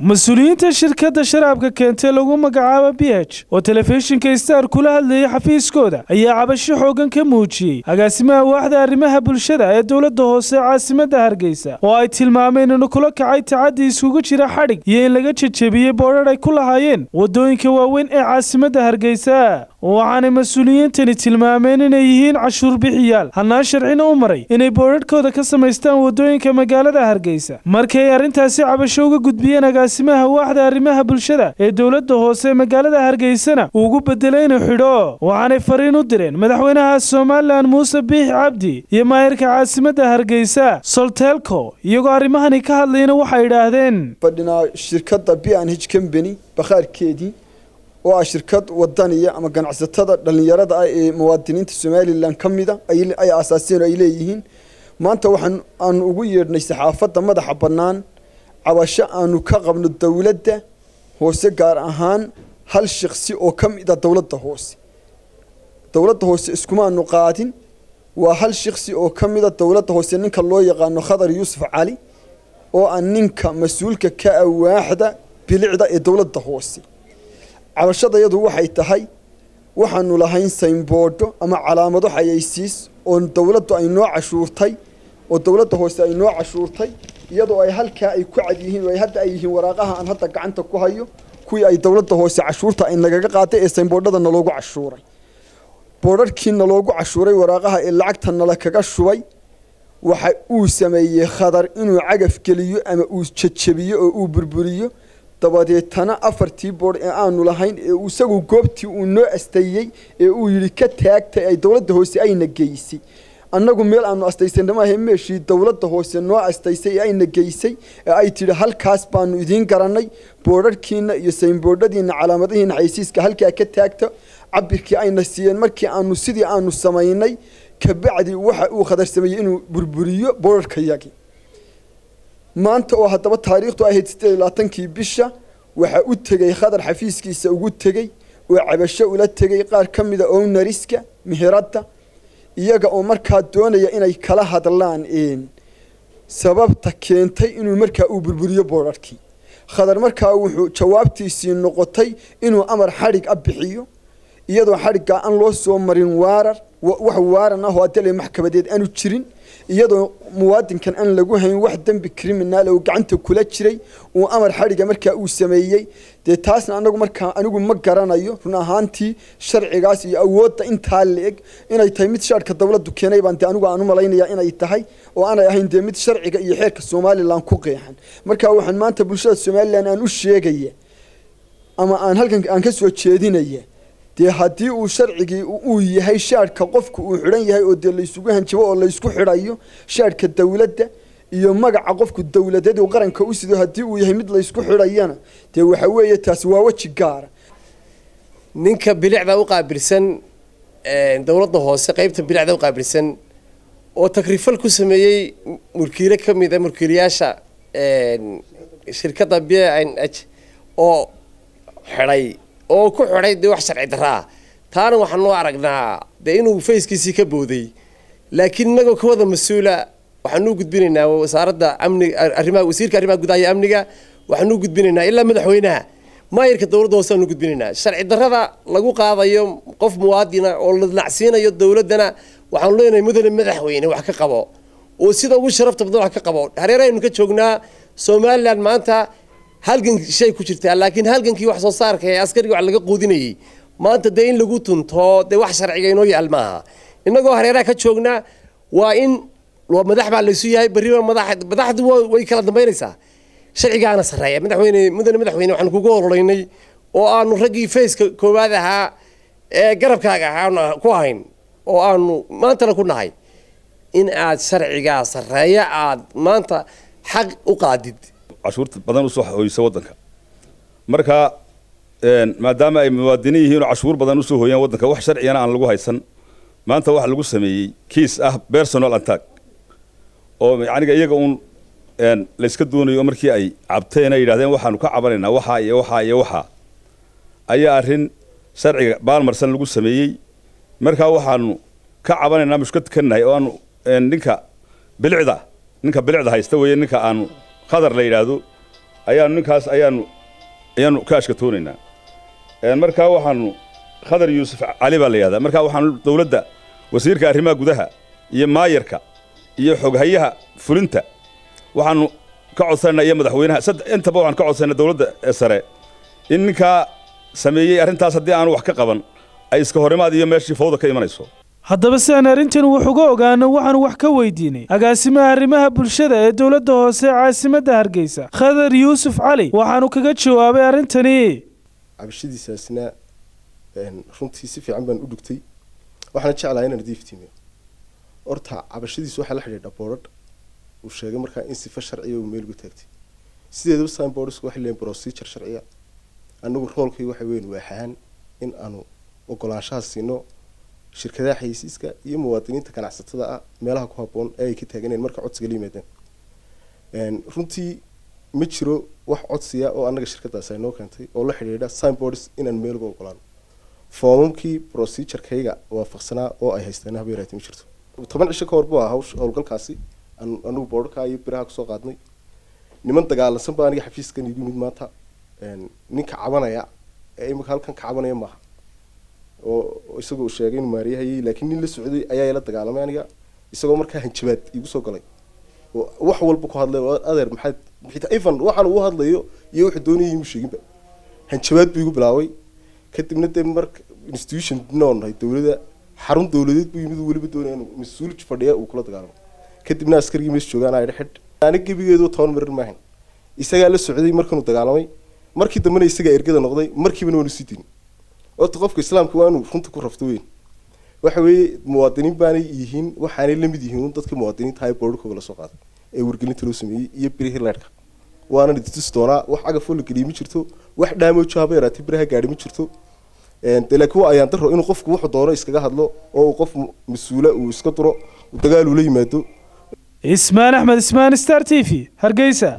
mas-uuliyiinta shirkadda sharaabka keentay lagu magacaabo b h oo telefishinka star kula hadlayay xafiiskooda ayaa cabasho xoogan ka muujiyey agaasimaha waaxda arrimaha bulshada ee dowladda hoose caasimadda hargeysa oo ay tilmaameen inuu kula kacay tacaddi iskugu jira xadhig iyo in laga jejebiyey boodhar ay ku lahaayeen waddooyinka waaweyn ee caasimadda hargeysa waxaanay mas-uuliyiintani tilmaameen inay yihiin cashuur bixiyaal hannaan sharcina u maray inay boodhadhkooda ka samaystaan waddooyinka magaalada hargeysa markii ay arrintaasi cabasho uga gudbiyeen agaasimaha waaxda arrimaha bulshada ee dowladda hoose magaalada hargeysana uu ugu bedelay inuu xidho waxaanay fariin u direen madaxweynaha somalilan muuse biix cabdi iyo maayirka caasimadda hargeysa soltelco iyagoo arrimahani ka hadlayna waxay idhaahdeen fadhinaa shirkadda b n h combany bakhaarkeedii oo ah shirkad wadaniya ama ganacsatada dhallinyarada ah ee muwaadiniinta somalilan ka mida ay aasaaseen oo ay leeyihiin maanta waxaan aanu ugu yeedhnay saxaafadda madaxa bannaan cabasho aanu ka qabno dowladda hoose gaar ahaan hal shaqsi oo ka mid a dowladda hoose dowladda hoose iskumaanu qaadin waa hal shaqsi oo ka mid a dowladda hoose ninka loo yaqaano khadar yuusuf cali oo ah ninka mas-uulka ka awaaxda bilicda ee dowladda hoose cabashadayadu waxay tahay waxaanu lahayn saynboodho ama calaamado xayaysiis oo dowladdu ay noo cashuurtay oo dowladda hoose ay noo cashuurtay iyadoo ay halkaa ay ku cad yihiin oo ay hadda ay yihiin waraaqaha aan hadda gacanta ku hayo kuwii ay dowladda hoose cashuurta ay nagaga qaaday ee saynboodhada naloogu cashuuray boodharkii naloogu cashuuray waraaqaha ee lacagta nala kaga shubay waxa uu sameeyey khadar inuu cagaf geliyo ama uu jejebiyo oo uu burburiyo dabadeetana afartii boodh ee aanu lahayn ee isagu goobtii uu noo asteeyey ee uu yidhi ka taagtay ay dowladda hoose ayna geysay annagu meel aanu astaysanna maahe meeshii dowladda hoose noo astaysay ee ayna geysay ee ay tidhi halkaas baanu idiin garannay boodharhkiina iyo saynboodhadiina calaamadihiina xaysiiska halkaa ka taagta cabirkii ayna siiyeen markii aanu sidii aanu samaynay kabacdi waxa uu khadar sameeyey inuu burburiyo boodharkayagii maanta oo haddaba taariikhdu ahayd siddeed iyo labaatankii bisha waxaa u tegey khadar xafiiskiisa ugu tegey oo cabasho ula tegey qaar ka mida ownariska meheradda iyaga oo markaa doonaya inay kala hadlaan sababta keentay inuu markaa uu burburiyo boodharkii khadar markaa wuxuu jawaabtiisii noqotay inuu amar xadhig a bixiyo iyadoo xadhiggaa aan loo soo marin waarar wax waaran ah oo adale maxkamadeed aanu jirin iyadoo muwaadinkan aan lagu hayn wax dembi criminaal oo gacanta kula jiray uu amar xadhiga markaa uu sameeyey dee taasna anagu markaa anigu ma garanayo run ahaantii sharcigaas iyo awoodda intaa la-eg inay tahay mid shaarhka dowladdu keenay baan dee anigu aan u malaynaya inay tahay oo aanay ahayn dee mid sharciga iyo xeerka somalilan ku qeexan marka waxaan maanta bulshada somalilan aan u sheegaya ama aan halkan aan ka soo jeedinaya dee haddii uu sharcigii uu yahay shaadhka qofku uu xidhan yahay oo dee laysugu hanjabo oo laysku xidhayo shaadhka dowladda iyo magaca qofku dowladeed uu qaranka u sido haddii uu yahay mid laysku xidhayana dee waxa weeye taasi waa weji gaara ninka bilicda u qaabilsan dowladda hoose qeybta bilicda u qaabilsan oo takrifal ku sameeyey mulkiile ka mid a mulkiilayaasha shirkadda b n h oo xidhay oo ku xidhay dee wax sharci darra ah taana waxaan noo aragnaa dee inuu fayskiisii ka booday laakiin innagoo ka wada mas-uula waxaanuu gudbinaynaa wasaaradda amniga arrimaha wasiirka arrimaha gudaha iyo amniga waxaanuu gudbinaynaa ilaa madaxweynaha maayirka dowladda hoose aanu gudbinaynaa sharci darrada lagu qaadayo qof muwaadina oo la nacsiinayo dowladdana waxaanu leenahay mudane madaxweyne wax ka qabo oo sida ugu sharafta badan wax ka qabo hareeraynu ka joognaa somalilan maanta halgan shay ku jirtaa laakiin halgankii wax soo saarka ee askariga wax laga quudinayay maanta dee in lagu tunto dee wax sharciga inoo yaal maaha innagoo hareeraha ka joognaa waa in madax baa laysu yahay berriba madax madaxdu way kala dambaynaysaa sharcigaana sarreeya madaxweyne mudane madaxweyne waxaanu kugu hololeynay oo aanu raggii fayska koowaad ahaa ee garabkaaga ahaa ku hayn oo aanu maantana ku nahay in aad sharcigaa sarreeya aad maanta xaq u qaadid cashuurta badan usoo hoysa waddanka marka maadaama ay muwaadiniin yihiin oo cashuur badan usoo hooyaan waddanka wax sharcigana aan lagu haysan maanta waxa lagu sameeyey kiis ah personal attack oo yaniga iyaga uun layska doonayo markii ay cabteen ay yidhahdeen waxaanu ka cabanaynaa waxaa iyo waxaa iyo waxaa ayaa arrin sharciga baalmarsan lagu sameeyey markaa waxaanu ka cabanaynaa mushkad ka nahay oo aanu ninka bilicda ninka bilicda haysta weeye ninka aanu khadar la yidhaahdo ayaanu ninkaas ayaanu ayaanu ka ashkatoonaynaa markaa waxaanu khadar yuusuf cali baa la yidhahdaa markaa waxaanu dowladda wasiirka arrimaha gudaha iyo maayarka iyo xoghayaha fulinta waxaanu ka codsanayna iyo madaxweynaha intaba waxaanu ka codsanayna dowladda sare in ninkaa sameeyey arrintaas haddii aanu wax ka qaban ay iska horimaad iyo meeshii fawda ka imanayso haddaba si aan arrintan wax uga ogaano waxaanu wax ka weydiinay agaasimaha arrimaha bulshada ee dowladda hoose ee caasimadda hargeysa khadar yuusuf cali waxaanu kaga jawaabay arrintani cabashadiisaasna runtii si fiican baan u dhugtay waxaana jeclahay inaan diiftiimiyo horta cabashadiisu waxaa la xidhiidha boodhadh uu sheegay markaa in sifa sharciya uu meel uga taagtay sideedaba signboardsku waxay leeyihin procedure sharciya anagu roolkay waxa weyn waaxaan in aanu ogolaanshaha siino shirkadaha xayeysiiska iyo muwaadiniinta ganacsatada ah meelaha ku habboon ee ay ka taaganeen marka codsiga la yimaadaan runtii ma jiro wax codsiya oo annaga shirkadaas ay noo keentay oo la xidhiidha signboards inaan meel uga ogolaano foomamkii procedurekayga waafaqsanaa oo ay haysteen haba yaraatay ma jirto toban cisho ka hor buu ahaa hawsh howlgalkaasi anigu boodharkaa iyo biraha kusoo qaadnay niman dagaalansan baa aniga xafiiskan igu yimid maanta ninka cabanaya ee imika halkan ka cabanaya maaha oo isagoo sheegay inuu maariyahayay laakiin nin la socday ayaa ila dagaalamay aniga isagoo markaa hanjabaad igu soo galay oo wax walba ku hadlay oo adeer maxaad xitaa even waxaan uu hadlayo iyo wuxuu doonayay imu sheeginba hanjabaad buu igu bilaabay kadibna dee marka institution noo nahay dowladda xarun dowladeed buu yimid weliba doonaya inuu mas-uul fadhiya uu kula dagaalamo kadibna askarigii mees joogaan ay xidh aniga gebigeedu toban marar maahan isagaa la socday markanuu dagaalamay markii dambena isagaa ergada noqday markiibana waanu sii dinin horta qofka islaamka waa inuu runta ku rafto weyn waxa weeye muwaadiniin baanay yihiin waxaanay la mid yihiin dadka muwaadiniinta ay boodhkooga lasoo qaaday ee wargelinta loo sameeyey iyo birihii leedhka waana idintusi doonaa wax cagafoo la geliyay ma jirto wax dhaamoojo haba yaraatay biraha gaadhi ma jirto de laakiin waa ayaan daro inuu qofku wuxuu doono iskaga hadlo oo uu qof mas-uula uu iska duro dagaal uu la yimaado ismaan axmed ismaan star t v hargeysa